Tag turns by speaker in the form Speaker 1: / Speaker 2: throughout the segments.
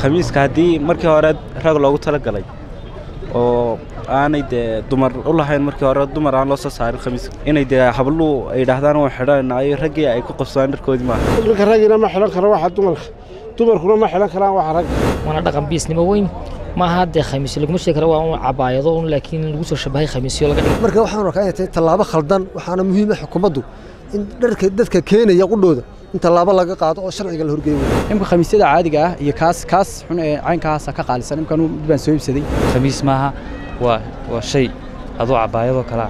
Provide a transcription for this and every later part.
Speaker 1: khamiiska haddii markii hore rag loogu talagalay oo aanay dee dumar u lahayn markii hore dumar aan loo soo saarin khamiiska inay dee habluhu ay yidhaahdaan waan xidhanayna ay raggii ay ku qabsadaan dharkoodii maaha
Speaker 2: ninka raggiina ma xidhan karo waxa dumarka dumarkuna ma xidhan karaan waxa ragga
Speaker 3: waana dhaqan biisnimo weyn maaha dee khamiisyo laguma sheegi karo waa un cabaayado un laakiin lagu soo shabahay khamiisyo laga dhigay
Speaker 4: marka waxaan arkaa inay tahay tallaabo khaldan waxaana muhiim ah xukuumaddu in dharka dadka keenaya qudhooda in tallaabo laga qaado oo sharciga la horgeeyo
Speaker 5: imka khamiisyada caadiga ah iyo kaas kaas xun ee caynkaasa ka qaalisan imkan mid baan soo iibsaday
Speaker 6: khamiis maaha waa waa shay adoo cabaayadoo kalea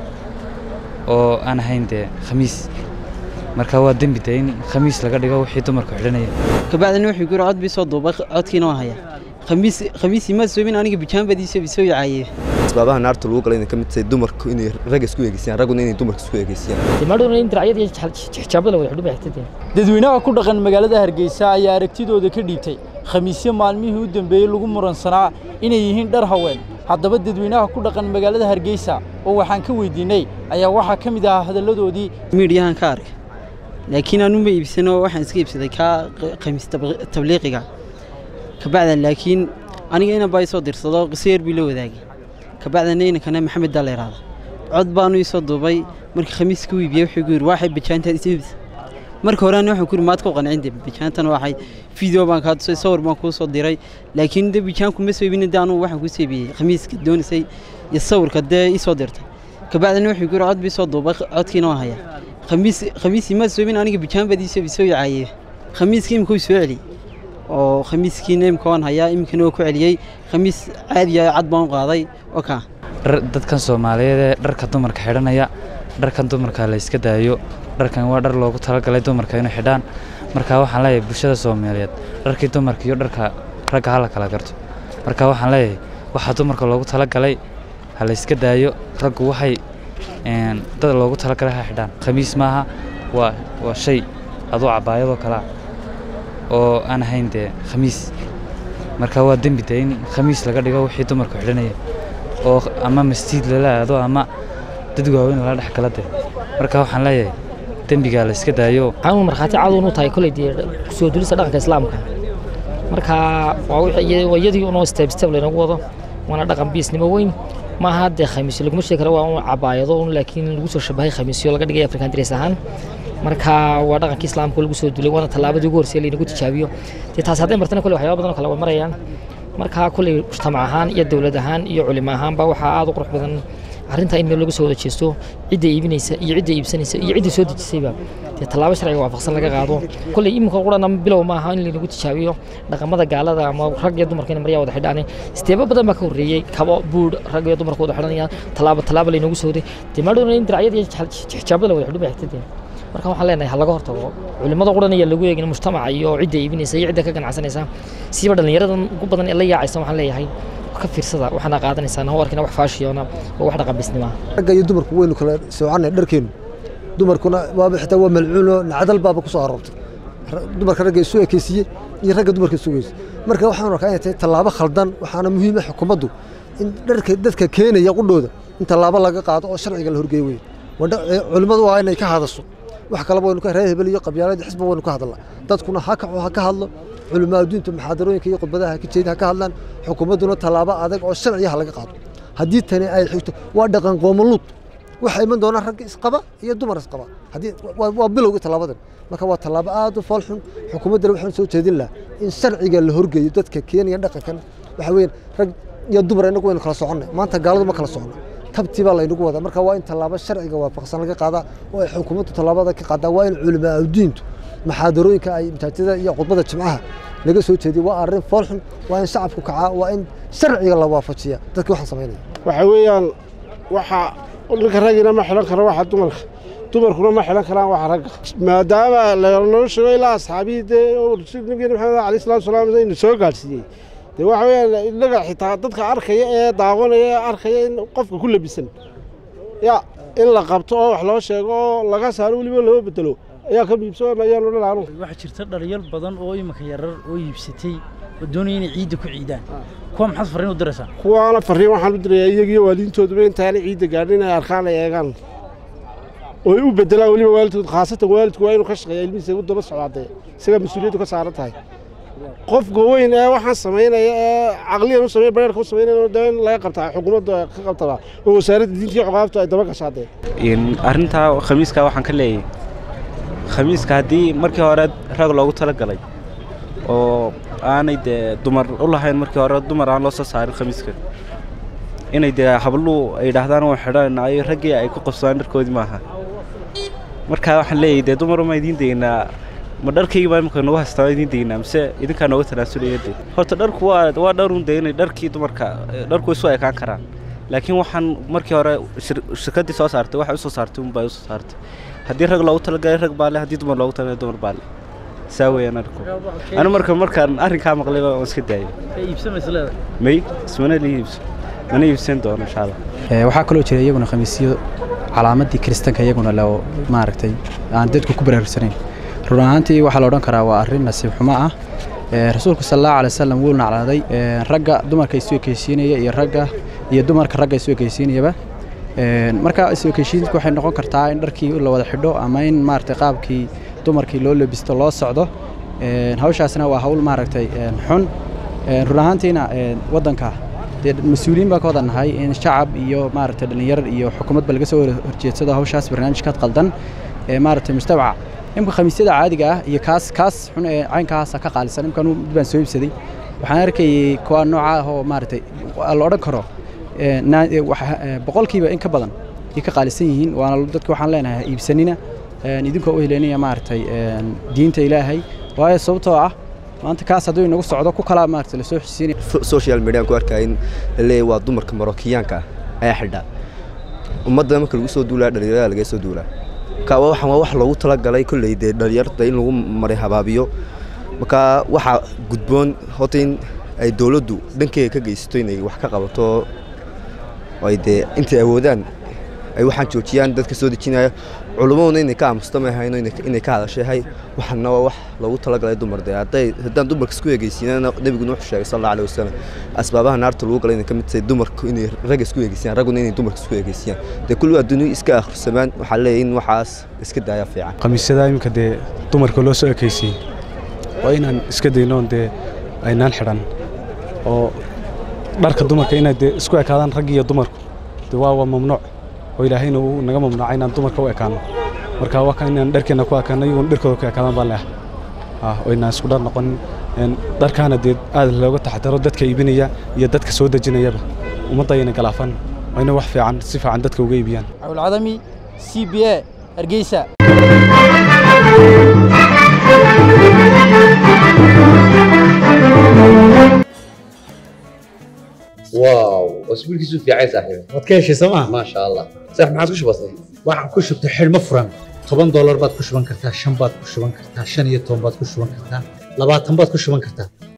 Speaker 6: oo aan ahayn dee khamiis marka waa dembi dee in khamiis laga dhigo wixii dumarku xidhanaya
Speaker 7: kabacdina wuxuu guri cod bii soo duubay codkiina waan hayaa khamiis khamiisii ma soobin aniga bijaanbadiisa bisoo yacaayee
Speaker 8: asbaabaha naarta lagu galay inay ka mid tahay dumarku inay ragga isku eegeysiyaan ragguna inay dumarka isku eegeysiyaan
Speaker 3: dimaadhuna in diracyada iyo xijaabada la wada xidhu bay xigtadeen
Speaker 9: dadweynaha ku dhaqan magaalada hargeysa ayaa aragtidooda ka dhiibtay khamiisyo maalmihii u dambeeyey lagu muransanaa inay yihiin dhar haween haddaba dadweynaha ku dhaqan magaalada hargeysa oo waxaan ka weydiinay ayaa waxaa ka mid ahaa hadalladoodii
Speaker 7: miidhiyahan ka arkay laakiin anu ma iibsano waxaan iska iibsaday kaa khamiis tabliiqiga kabacdan laakiin aniga inan baa isoo dirsado qiso yar bii la wadaagay kabacdana inankana maxamed daa la yidhaahda cod baanu isoo duubay markii khamiiska u iibiyey wuxuu gu yidhi waxay bajaantaad is iibsa marka hore ani waxaan ku yidhi maad ku qancin de bajaantan waxay video baan kaa tusay sawir baan kuu soo diray laakiin de bajaanku ma soo iibin de anugu waxaan kuu soo iibiyey khamiiska doonisay iyo sawirka dee isoo dirtay kabacdana wuxuu gu yidhi cod bii soo duubay codkiina waan hayaa khamiis khamiisii ma soo iibin aniga bajaanbadiisa bisoo yacaayee khamiiska imika uu soo celiyey oo khamiiskiina imika waan hayaa iminkana waa ku celiyey khamiis caadiya cad baan u qaaday oo kaa
Speaker 6: dadkan soomaaliyeed ee dharka dumarka xidhanaya dharkan dumarka la iska daayo dharkan waa dhar loogu talagalay dumarka inay xidhaan marka waxaan leeyahay bulshada soomaaliyeed dharkii dumarka iyo dharka ragga ha la kala garto marka waxaan leeyahay waxaa dumarka loogu talagalay ha la iska daayo raggu waxay dad loogu talagalay ha xidhaan khamiis maaha waa waa shay adoo cabaayadoo kalea oo aan ahayn dee khamiis marka waa dembi dee in khamiis laga dhigo wixii dumarku xidhanaya oo ama masjiid lala aado ama dad waaweyn lala dhex gala dee marka waxaan leeyahay dembigaa la iska daayo
Speaker 3: waxaan markhaati cad unu tahay koley dee kusoo dulista dhaqanka islaamka marka waa iyadii unoo step step laynagu wado waana dhaqan biisnimo weyn maaha dee khamiisyo laguma sheegi karo waa un cabaayado un laakiin lagu soo shabahay khamiisyo laga dhigay african dress ahaan marka waa dhaqankii islaamka lagu soo dulay waana tallaabadii ugu horreysay laynagu tijaabiyo dee taas hadday martana kolley waxyaaba badan oo kale way marayaan marka kolley mujtamac ahaan iyo dowlad ahaan iyo culimo ahaanba waxaa aad u qurux badan arrintaa in meel lagu soo wada jeesto cidda iibinaysa iyo cidda iibsanaysa iyo cidda soo dejisayba dee tallaabo sharciga waafaqsan laga qaado kolley iminka qurana bilow ma aha in laynagu tijaabiyo dhaqamada gaalada ama rag iyo dumarka in maryaa wada xidhaan isteebo badan baa ka horreeyey kabo buudh rag iyo dumarka wada xidhanayaan tallaabo tallaabo laynagu soo waday dee maadhowna in diracyada iyo xijaabada la wada xidhu bay xigtadeen marka waxaan leenahay ha laga hortago culimada quran ayaa lagu eegin mujtamaca iyo cidda iibinaysa iyo cidda ka ganacsanaysa siiba dhallinyaradan ugu badan ee la yaacaysa waxaan leeyahay ka fiirsada waxaana qaadanaysaan hau arkina wax faashiyoona oo wax dhaqanbisnima
Speaker 4: ragga iyo dumarku waynu kala soocannay dharkeennu dumarkuna waaba xitaa waa malcuuno nacdal baaba ku soo aroortay dumarka ragga isu ekeysiiyey iyo ragga dumarka isu geysa marka waxaan arkaa inay tahay tallaabo khaldan waxaana muhiim ah xukuumaddu in dharka dadka keenaya qudhooda in tallaabo laga qaado oo sharciga la horgeeyo wey culimmadu waa inay ka hadasho wax kaleba waynu ka reer hebel iyo qabyaalada xisba waynu ka hadlaa dadkuna ha kaco ha ka hadlo culimaa adduunta muxaadarooyinka iyo khudbadaha ha ka jeedin ha ka hadlaan xukuumadduna tallaabo adag oo sharciya ha laga qaado haddii tani ay xigto waa dhaqan qoomaluud waxaa iman doonaa ragga isqaba iyo dumar isqaba haddii waa bilowgii tallaabadan marka waa tallaabo aad u foolxun xukuumaddana waxaan soo jeedin lahaa in sharciga la horgeeyo dadka keenaya dhaqankan waxa weeyaan rag iyo dumar inagu waynu kala soconnay maanta gaaladu ma kala socono tabtii baa laynagu wadaa marka waa in tallaabo sharciga waafaqsan laga qaadaa oo ay xukuumaddu tallaabada ka qaadaa waa in culimaa adduuntu maxaadarooyinka ay masaajida iyo khudbada jimcaha laga soo jeediyo waa arrin foolxun waa in shacabku kacaa waa in sharciga la waafajiya dadkii waxaan samaynaya
Speaker 2: waxa weeyaan waxa ninka raggiina ma xidhan karo waxa dumarka dumarkuna ma xidhan karaan waxa ragga maadaama lanoo sheego ilaa asxaabihii dee nabigeena maxamed alayh salatu salaam inu soo gaadhsiiyey dee waxa weeyaan innaga xitaa dadka arkaya ee daawanaya ee arkaya in qofka ku labisan ya in la qabto oo wax loo sheego oo laga saaro weliba loo bedelo ayaa ka miibsan ayaanu dhalaanu
Speaker 9: waxaa jirta dhalinyar badan oo iminka yarar oo iibsatay oo doonaya inay ciidda ku ciidaan kuwa maxaad farriin u diraysaa
Speaker 2: kuwaana farriin waxaan u dirayaa iyagiyo waaliintooduba intaanay ciidda gaadhin inay arkaan ay eegaan oo ay u bedelaan weliba waalidkood khaasatan waalidku waa inuu ka shaqeeya ilmihiisa u daba socdaadee isagaa mas-uuliyaddu ka saaran tahay qofka weyn ee waxaan samaynaya ee caqliyan u sameeya bareerka u samaynaya dee in laga qabtaa xukuumadda ka qabtaba oo wasaaradda diinta iyo cuqaabtu ay daba gashaa dee
Speaker 1: arrintaa khamiiska waxaan ka leeyahay khamiiska haddii markii hore rag loogu talagalay oo aanay dee dumar u lahayn markii hore dumar aan loo soo saarin khamiiska inay dee habluhu ay yidhaahdaan waan xidhanaayo raggii ay ku qabsadaan dharkoodii maaha markaa waxaan leeyahay dee dumar uma idiin deynaa ma dharkaygi baa imika nagu haystaa idiin deynaa mise idinkaa nooga tanaasulaya de horta dharku waa waa dharun de inay dharkii dumarka dharku isu ekaan karaan laakiin waxaan markii hore shirkaddii soo saartay waxay usoo saartay unbay usoo saartay haddii rag loogu talagalay rag baa le haddii dumar loogu talagalay dumar baa le saa weeyaan arku anu marka markaan arrinkaa maqlay waan iska daayay may ismana la iibso mana iibsan doono insha allah
Speaker 5: waxaa kaloo jira iyaguna khamiisyo calaamadii kiristanka iyaguna loo maaragtay aan dadku ku baraarugsanayn run ahaantii waxaa la odhan karaa waa arrin nasiib xumo ah rasuulku sal allahu alay wasalam wuu naclaaday ragga dumarka isu ekeysiinaya iyo ragga iyo dumarka ragga isu ekeysiinayaba marka isu ekeysiinku waxay noqon kartaa in dharkii la wada xidho ama in maaragtay qaabkii dumarkii loo lebisto loo socdo hawshaasna waa hawl maaragtay xun run ahaantiina waddanka dee mas-uuliyiin baa ka wada nahay in shacab iyo maaragtay dhallinyar iyo xukuumadba laga soo horjeedsado hawshaas barnaamijkaad qaldan ee maaragtay mujtamaca imka khamiisyada caadiga ah iyo kaas kaas xun ee caynkaasa ka qaalisan imkaan mid baan soo iibsaday waxaan arkayay kuwa nooca ah oo maaragtay la odhan karo boqolkiiba in ka badan ay ka qaalisan yihiin waana dadka waxaan leenahay iibsanina idinkoo u helenaya maaragtay diinta ilaahay waayo sababtoo ah maanta kaas hadduu inagu socdo ku kalaa maaragtay lasoo xisiinaya
Speaker 8: social media ku arkaya in laleeyahay waa dumarka marookiyaanka ah ayaa xidha ummadda marka lagu soo duulaa dhalinyarada laga soo duulaa marka waxaan waa wax loogu talagalay kolley dee dhalinyarta in lagu maray habaabiyo marka waxaa gudboon horta in ay dowladdu dhankeega ka geysato inay wax ka qabato ay dee intay awoodaan ay waxaan joojiyaan dadka soo dejinaya culummaduna inay ka aamusto ma ahayno inay ka hadashayahay waxaana waa wax loogu talagalay dumar dee hadday haddaan dumarka isku egeysiinana nebiguna wuxuu sheegay sal alla alih wasalam asbaabaha naarta lagu galay inay ka mid tahay dumarku inay ragga isku egeysiyaan ragguna inay dumarka isku egeysiyaan dee kulli adduunyo iska akhrisamaan waxaa leeyahay in waxaas iska daaya fiican
Speaker 10: khamiisyada iminka dee dumarka loo soo ekeysiyey waa inaan iska daynoon dee aynaan xidhan oo dharka dumarka inay dee isku ekaadaan rag iyo dumarku dee waa waa mamnuuc oo ilaahayna uu naga mamnuuca inaan dumarka u ekaano marka waa kan inaan dharkeenna ku ekaano iyaguna dharkooda ku ekaadaan baan leeah oo inaan isku dhar noqonin dharkaana dee aad looga taxadaro dadka iibinaya iyo dadka soo dejinayaba ummadda ayna galaafan waa inay wax fiican si fiican dadka uga iibiyaan
Speaker 9: cabdulcadami c b a hargeysa
Speaker 11: واو اسبوع كيسو في عايز صاحبي
Speaker 12: waad ka heshay sooma
Speaker 11: ما شاء الله صح ما عادش بسيط
Speaker 12: waxaan ku shubtay xidhmo furan toban doolar baad ku shuban kartaa shan baad ku shuban kartaa shan iyo toban baad ku shuban kartaa labaatan baad ku shuban kartaa